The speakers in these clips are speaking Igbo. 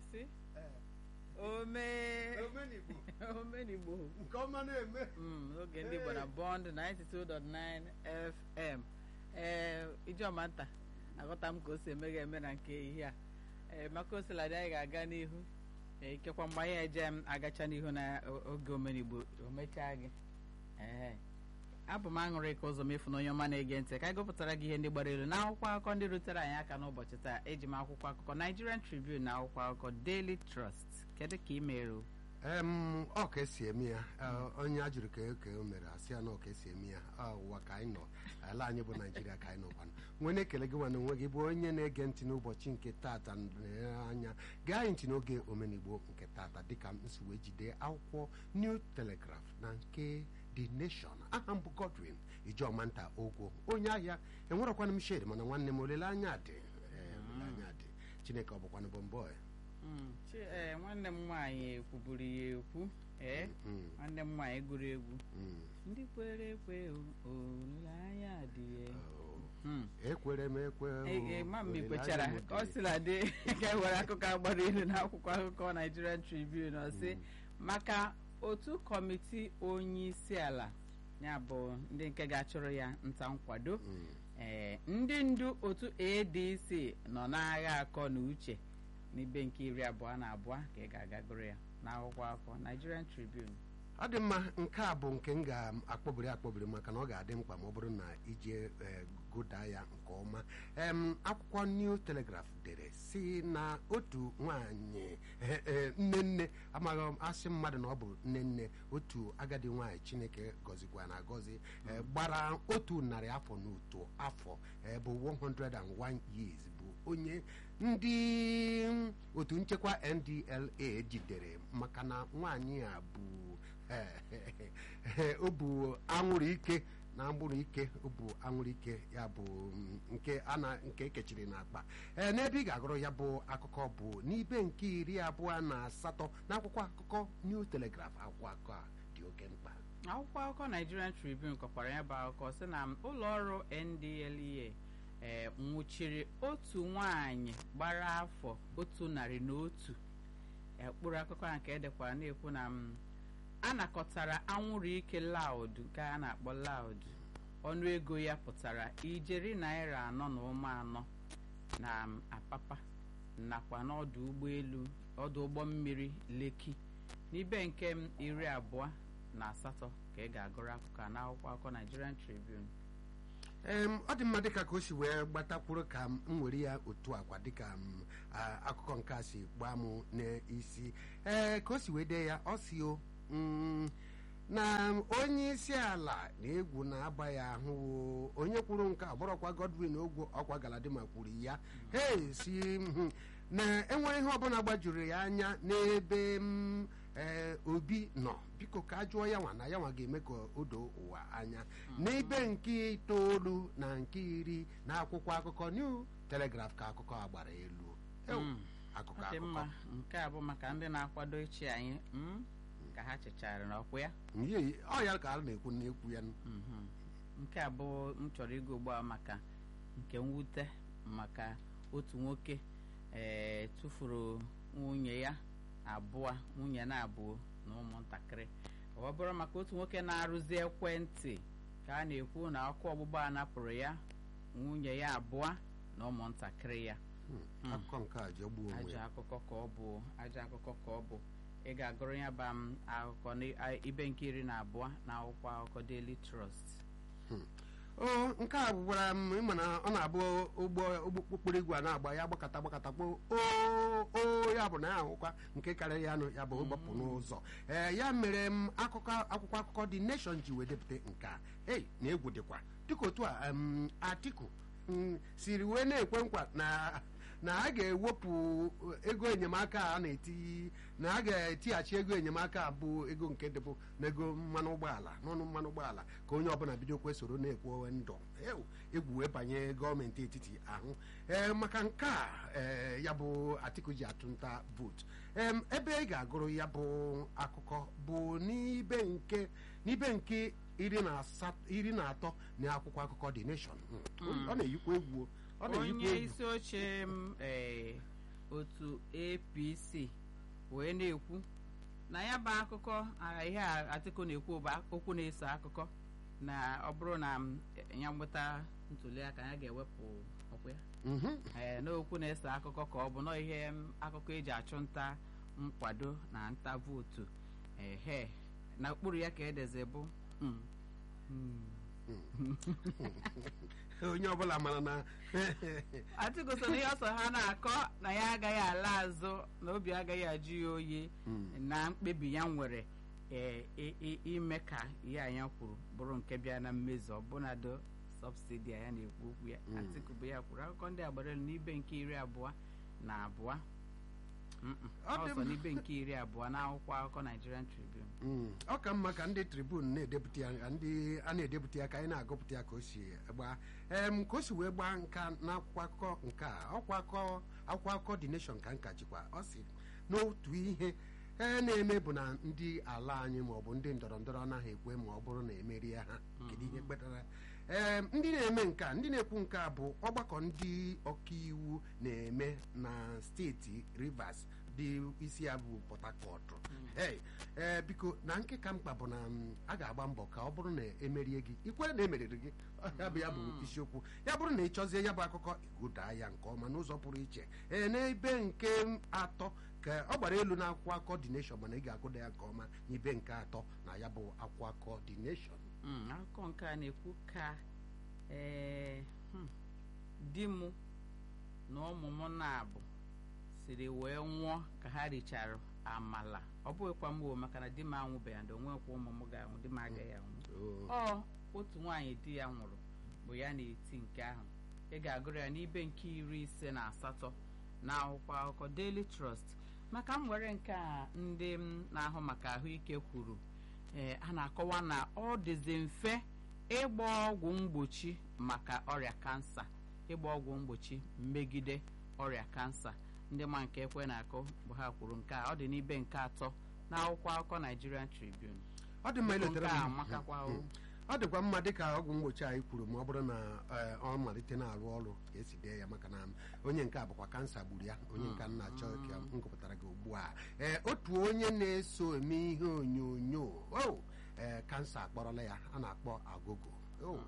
na-asị omee omenigbo omenigbo nke ọma na-eme Mm, oge ndị Igbo na Bond 92.9 FM ee ijeọma nta aghọta m ka o si eme ga-eme na nke ehihie a ee maka osiladị anyị ga-aga n'ihu ee ikekwa mgbe anyị eje m agacha n'ihu na o- oge omenigbo o mechaa gị ee abụ m aṅụrị ka ụzọ mefu na onye ọma na-ege ntị ka anyị gụpụtara gị ihe ndị gbara elu n'akwụkwọ akụkọ ndị rutere anyị aka n'ụbọchị taa eji m akwụkwọ akụkọ Nigerian Tribune na akwụkwọ akụkọ Daily Trust kedu ka ị mere o? em ọ ka esi eme ya eh, onye a jụrụ ka eke o mere asị ya na ọ ka esi eme ya ọ ụwa ka anyị nọ ala anyị bụ naijiria ka anyị nọkwanụ nwee na-ekele gị nwana onwe gị bụ onye na-ege ntị n'ụbọchị nke tata nlere anya gaa anyị ntị n'oge omenigbo nke tata dịka m si wee jide akwụkwọ new telegraph na nke the nation aha m bụ godwin ijeọma nta ogwo onye ahịa enwerọkwana m shed mana nwanne m olileanya dị eh, olileanya dị chineke ọ bụkwanụ bụ mbọ Mm, chi ee nwanne m nwaanyị ekwuburu ya ekwu ee nwanne m nwaanyị gụrụ egwu ndị kwere ekwe o, olileanya dị ya Mm. ekwere m ekwe o, Ee, ee, ma mma olileanya ikwechara m dị. ka ọ sịla dị ka e were akụkọ agbara ilu n'akwụkwọ akụkọ Nigerian Tribune ọ sị maka otu kọmiti onye isi ala ya bụ ndị nke ga-achụrụ ya nta nkwado Mm. ee ndị ndu otu ADC nọ n'agha akọ na uche n'ibe nke iri abụọ na abụọ ka ị ga-aga gụrụ ya n'akwụkwọ akụkọ Nigerian Tribune ọ dị mma nke a bụ nke m ga-akpọbiri akpọbiri maka na ọ ga-adị mkpa ma ọ bụrụ na ije eh, gụda ya nke ọma em akwụkwọ New Telegraph dere si na otu nwanyị eh, eh, nne nne amaghị m asị mmadụ na ọ bụ nne nne otu agadi nwanyị Chineke gọzikwa na agọzi eh, gbara otu narị afọ na otu afọ eh, bụ 101 years bụ onye ndị otu nchekwa NDLA jidere maka na nwanyị a bụ o bụ anwụrụ ike na anwụrụ ike o bụ anwụrụ ike ya bụ mm, nke a na nke ekechiri n'akpa ee n'ebe ị ga-agụrụ ya bụ akụkọ bụ n'ibe nke iri abụọ na asatọ n'akwụkwọ akụkọ New Telegraph akwụkwọ akụkọ a dị oke mkpa akwụkwọ akụkọ Nigerian Tribune kọkwara ya bụ akụkọ sị na ụlọ ọrụ NDLEA ee nwụchiri otu nwanyị gbara afọ otu narị na otu ekpụrụ akụkọ a nke edekwara na-ekwu na m anakọtara anwụrụ ike laud nke a na-akpọ laud ọnụego ya pụtara ijeri naira anọ na ụma anọ na m, apapa nakwa n'ọdụ ụgbọelu ọdụ ụgbọ mmiri Lekki n'ibe nke m iri abụọ na asatọ ka ị ga-agụrụ akụkọ a n'akwụkwọ akụkọ Nigerian Tribune em ọ dị mma dịka ka o si wee gbatakwuru ka m were ya otu akwa dịka m a, akụkọ nke a si gbaa m n'isi ee ka o si wee dee ya ọ si o mm, na onye isi ala na egwu na-aba ya ahụ o. onye kwuru nke a bụrọkwa Godwin ogwo ọkwa Galadima kwuru ya he si mhm, na enwere ihe ọbụla gbajuru ya anya n'ebe m ee obi nọ biko ka a jụọ ya nwa na ya nwa ga-eme ka o doo ụwa anya n'ebe nke itoolu na nke iri na akwụkwọ akụkọ New Telegraph ka akụkọ a gbara elu Ew, Mm. akụkọ ọ dị akụkọ mma nke a bụ maka ndị na-akwado ichi anyị mm, ka ha chịchara n'ọkwụ ya Ihe- ọ ya ka a na-ekwu na-ekwu ya Mhm. nke a bụ m chọrọ ịgụ ugbu a maka nke mwute maka otu nwoke ee tụfuru nwunye ya abụọ nwunye na abụọ na ụmụntakịrị ọ bụrụ maka otu nwoke na-arụzi ekwentị ka a na-ekwu na ọkụ ọgbụgba a napụrụ ya nwunye ya abụọ na ụmụntakịrị ya Hmm, akụkọ nke a jọgbuo onwe ajọ ya akụkọ ka ọ bụ ajọ akụkọ ka ọ bụ ị ga-agụrụ ya ba m akụkọ n'ibe nke iri na abụọ na akwụkwọ akụkọ Daily Trust o nke a gwara m ịma na ọ na-abụ ụgbọ ụgbọ okporo igwe a na-agba ya gbakọta gbakọta kpo o o ya bụ na ya ahụkwa nke karịrị ya nụ ya bụ ịgbapụ n'ụzọ ee ya mere m akụkọ akwụkwọ akụkọ dị nation ji wee depụta nke a ei na egwu dịkwa dịka otu a em, Atiku mm, siri wee na-ekwe nkwa na na a ga-ewepụ ego enyemaka a na-eti na a ga-etighachi ego enyemaka a bụ ego nke dịbụ n'ego mmanụ ụgbọala n'ọnụ mmanụ ụgbọala ka onye ọbụla bido kwesoro na-ekwo ndụ Ew, egwu wee banye gọọmenti etiti ahụ ee maka nke a ee ya bụ Atiku ji atụnta vootu em ebe ị ga-agụrụ ya bụ akụkọ bụ n'ibe nke n'ibe nke iri na asat- iri na atọ na akwụkwọ akụkọ The Nation Mm. ọ na-eyikwa egwu ọ na-eyikwa onye egwu isi oche m ee otu apc wee na-ekwu na ya bụ akụkọ ah, ihe a Atiku na-ekwu bụ okwu na-eso akụkọ na ọ bụrụ na m, ya nweta ntuliaka ya ga-ewepụ ọkwa ya Mhm. ee n'okwu na-ese akụkọ ka ọ bụ nọ ihe m, akụkọ eji achụ nta nkwado na nta vootu ehe na ụkpụrụ ya ka edeze bụ mm, mm. onye ọbụla mara na Atiku so na ihe ọsọ ha na-akọ na ya agaghị ala azụ na obi agaghị ajụ ya oyi na mkpebi ya nwere ee, i- i- ime ka ihe anya kwuru bụrụ nke bịa na mmezu ọbụnado sọbsidi a ya na-ekwu okwu ya Atiku bụ ya kwuru akụkọ ndị agbara elu n'ibe nke iri abụọ na abụọ Mm-mm. Ọ dị ọsọ m- n'ibe nke iri abụọ na akwụkwọ akụkọ Nigerian Tribune Mm, ọ ka mma ka ndị tribun na-edepụta ya ndị a na-edepụta ya ka anyị na-agụpụta ya ka o si gbaa em ka o si wee gbaa nka n'akwụkwọ akụkọ nke a ọkwa akụkọ akwụkwọ akụkọ dị nation ka nka jikwa ọ si n'otu ihe e na-eme bụ na ndị ala anyị maọbụ ndị ndọrọ ndọrọ anaghị ekwe ma ọ bụrụ na emerie ha kedu ihe kpatara ee ndị na-eme nke a ndị na-ekwu nke a bụ ọgbakọ ndị ọkaiwu na-eme na steeti rivers dị isi ya bụ port harcourt Hey, ee biko na nke ka mkpa bụ na m, a ga-agba mbọ ka ọ bụrụ na emerie gị ikwere na emeriri gị ọ, ya bụ ya bụ isiokwu ya bụrụ na ị chọzie ya bụ akụkọ ịgụdaa ya nke ọma n'ụzọ pụrụ iche ee n'ebe nke atọ ka ọ gbara elu na akwụkwọ akụkọ dị nation mana ị ga-agụda ya nke ọma n'ibe nke atọ na ya bụ akwụkwọ akụkọ dị nation Mm, akụkọ nke a na-ekwu ka ee hmm, di m na ụmụ m na-abụ siri wee nwụọ ka ha richara amala ọ bụghịkwa m o maka na di m anwụbeghị na onwekwa ụmụ m ga-anwụ di m agaghị anwụ ọ otu nwaanyị di ya nwụrụ bụ ya na-eti nke ahụ ị ga-agụrụ ya n'ibe nke iri ise na asatọ na akwụkwọ akụkọ Daily Trust maka m were nke a ndị m na-ahụ maka ahụike kwuru ee a na-akọwa na ọ dịzi mfe ịgba ọgwụ mgbochi maka ọrịa kansa ịgba ọgwụ mgbochi megide ọrịa kansa ndị ma nke ekwe na-akụ bụ ha kwuru nke a ọ dị n'ibe nke atọ na akwụkwọ akụkọ Nigerian Tribune ọ dị mma Biko iletere nke a m. amakakwa o. Mm. ọ dịkwa mma dịka ọgwụ mgbochi anyị kwuru ma ọ bụrụ na eh, ọ malite na-arụ ọrụ ka esi dee ya maka na onye nke a bụkwa kansa gburu ya onye nke a na-achọ ka m gụpụtara gị ugbu a ee otu onye na-eso eme ihe onyonyo o ee kansa akpọrọla ya a na-akpọ agogo o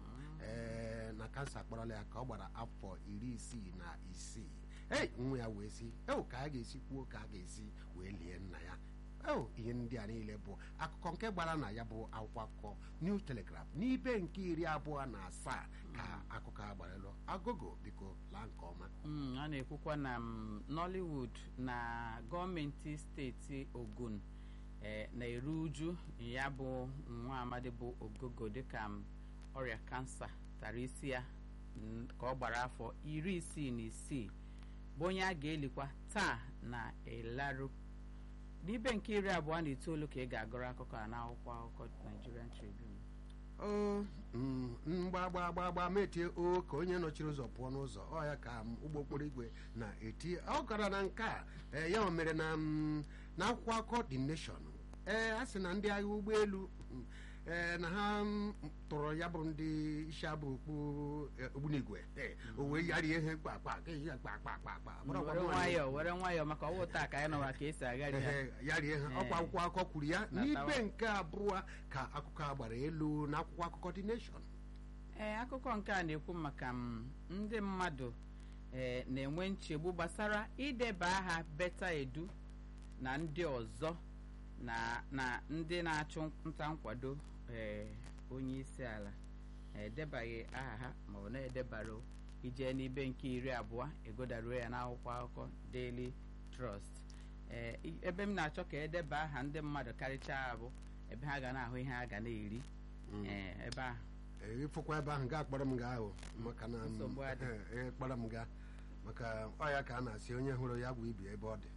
ee na kansa akpọrọla ya ka ọ gbara afọ iri isii na isii ei nwa ya wee si o ka a ga-esi kwuo ka a ga-esi wee lie nna ya o ihe ndị a niile bụ akụkọ nke gbara na ya bụ akwụkwọ akụkọ New Telegraph n'ibe nke iri abụọ na asaa ka akụkọ a gbaralụ agogo biko laa nke ọma Mm, a na-ekwukwa na mm, Nollywood na gọọmenti steeti Ogun eh, na-eru uju ya bụ nwa amadi bụ ogogo dịka m, ọrịa kansa tara isi ya mm, ka ọ gbara afọ iri isii na isii bụ onye a ga-elikwa taa na elaru n'ibe nke iri abụọ na itoolu ka ị ga-agụrụ akụkọ a n'akwụkwọ akụkọ Nigerian Tribune o mm, mgbagba gbagba metie o ka onye nọchiri ụzọ pụọ n'ụzọ ọ ya ka m, ụgbọ okporo igwe na-eti ọ gara na nke a ee, ya mere na m, na akwụkwọ akụkọ The Nation ee a sị na ndị agha ụgbọelu mm, ee na ha mm, tụrụ ya bụ ndị isi abụ okpu eh, ogbunigwe ee, o wee yarie ihe kpakpa ka ihe kpakpakpakpa were nwayọọ were nwayọọ maka ọwụ taa ka anyị nọwa ka esi agharị ha Ehe, ya rie ha ọkwa akwụkwọ akụkọ kwuru ya Na n'ibe tawa. nke abụọ ka akụkọ a gbara elu na akwụkwọ akụkọ The Nation ee akụkọ nke a na-ekwu maka m, ndị mmadụ ee na-enwe nchegbu gbasara ideba aha beta edu na ndị ọzọ na na ndị na-achụ nta nkwado ee onye isi ala edebaghị aha ha maọbụ na-edebara ije n'ibe nke iri abụọ egodaruo ya n'akwụkwọ akụkọ Daily Trust ee i- ebe m na-achọ ka edeba aha ndị mmadụ karịchaa abụ ebe ha ga na-ahụ ihe ha ga na-eri ee ebe ahụ Ee, ịfụkwa ebe ahụ gaa kpọrọ m gaa ahụ maka na m- Nsogbu adị. ee, kpọrọ m gaa maka ọ ya ka a na-asị onye hụrụ ya bụ ibi ebe ọ dị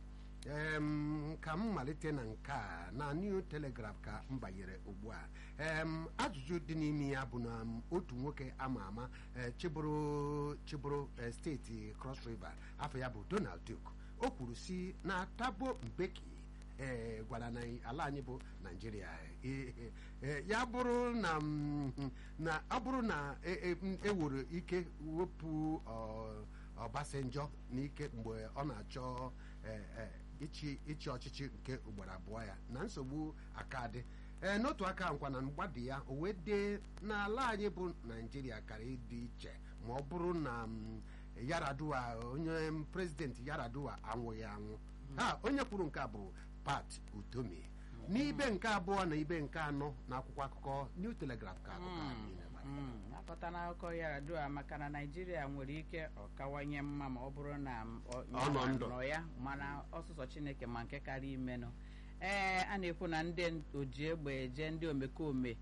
Em, ka m malite na nke a na New Telegraph ka m banyere ugbu a Em, ajụjụ dị n'ime ya bụ na m, otu nwoke ama ama eh, chịbụrụ chịbụrụ eh, steeti Cross River afọ ya bụ Donald Duke o kwuru si na Thabo Mbeki ee gwara na ala anyị bụ naijiria e- e- e, ya bụrụ na mm, na ọ bụrụ na e- e- m- ewere ike wepụ ọ, Obasanjo n'ike mgbe ọ na-achọ eh, eh, ịchị ịchị ọchịchị nke ugboro abụọ ya na nsogbu aka dị ee n'otu aka nkwa na mgbadi ya o wee dee n'ala anyị bụ naijiria kara ịdị iche ma ọ bụrụ na mm, yaradua onye mm, prezidenti yaradua anwụghị anwụ ha onye kwuru nke a bụ pat utomi n'ibe nke abụọ na ibe nke anọ na akwụkwọ akụkọ new telegraph ka akụkọ a niile gbara. Mm, akọta n'akụkọ yaradua maka na naijiria nwere ike ọkawanye mma ma ọ bụrụ na m- ọ- Ọ nọ ndụ. nọ ya mana ọsụsọ chineke ma nke karịa imenụ ee a na-ekwu na ndị oji egbe eje ndị omekome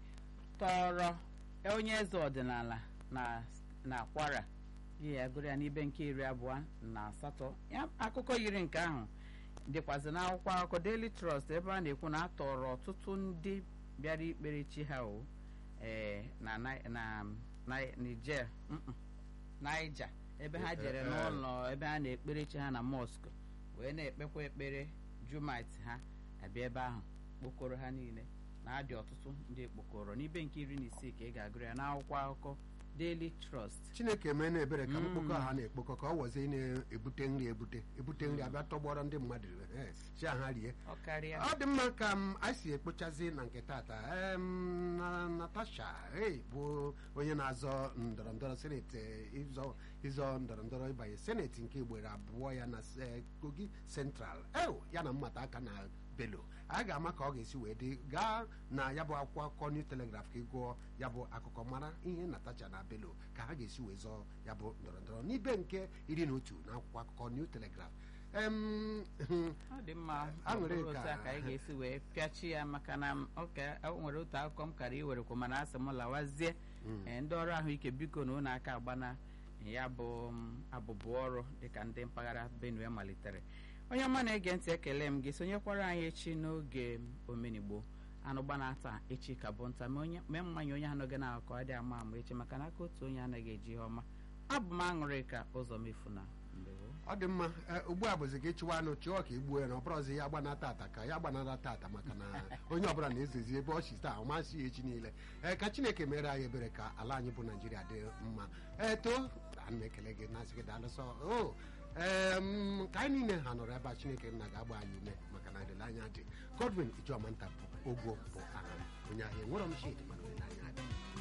tọrọ onye eze ọdịnala na na kwara yi ya gụrụ ya n'ibe nke iri abụọ na asatọ ya akụkọ yiri nke ahụ dịkwazị n'akwụkwọ akụkọ Daily Trust ebe a na-ekwu na a tọrọ ọtụtụ ndị bịara ikpere chi ha o ee na Ni- na na Niger mm-mm, Niger ebe ha jere Eh, eh. n'ụlọ ebe ha na-ekpere chi ha na mosque wee na-ekpekwa ekpere jumait ha abịa ebe ahụ kpokọrọ ha niile na-adị ọtụtụ ndị ekpokọrọ n'ibe nke iri na isii ka ị ga-agụrụ ya n'akwụkwọ akụkọ Daily Trust chineke mee na-ebere ka Mm. mkpokọ ha na-ekpokọ ka ọ wọzie na-ebute nri ebute ebute nri abịa tọgbọrọ ndị mmadụ eh, si ha rie ọ karịa ọ dị mma ka m anyị si ekpochazi na nke tata em, na natasha hey, bụ onye na-azọ ndọrọ ndọrọ seneti eh, ịzọ ịzọ ndọrọ ndọrọ ịbanye seneti nke ugboro abụọ ya na eh, kogi central ew ya na mmata aka na belo a ga-ama ka ọ ga-esi wee dị gaa na ya bụ akwụkwọ akụkọ new telegraph ka ị gụọ ya bụ akụkọ mara ihe natacha na belo ka ha ga-esi wee zọọ ya bụ ndọrọ ndọrọ n'ibe nke iri na otu na akwụkwọ akụkọ new telegraph em, ọ dị mma Aṅụrị ọ bụrụ ka- otu a ka anyị ga-esi wee pịachi ya maka na m- oke o nwere otu akụkọ m kara iwerekwa mana asị m lawazie Ee, ndị ọrụ ahụike biko na ụlọ aka agbana ya bụ m, abụbụ ọrụ dịka ndị mpaghara benue malitere onye ọma na-ege ntị ekele m gị sonyekwara anyị echi n'oge omenigbo anụ gbana taa echi ka bụ nta mee onye- mee mmanya onye anọghị na akụkọ adị ama ama echi maka na aka otu onye anaghị eji ihe ọma abụ m aṅụrị ka ụzọ mefuna mbewo ọ dị mma eh, ugbu a bụzi gị chụwa anụ chụọ ka igbuo ya na ọ bụrụzi ya gbanata ata ka ya gbanata tata maka na onye ọbụla na-ezezi ebe ọ si taa ọ masị ya echi niile ee ka chineke mere anyị ebere ka ala anyị bụ naijiria dị mma ee too ana m ekele gị na-asị gị daalụsọ o ee m, ka anyị niile ha nọrọ ebe a chineke nna ga-agba anyị ume maka na olileanya dị godwin ijeọma nta bụ ogwo bụ aha m. onye ahịa enwerọ m shid mana olileanya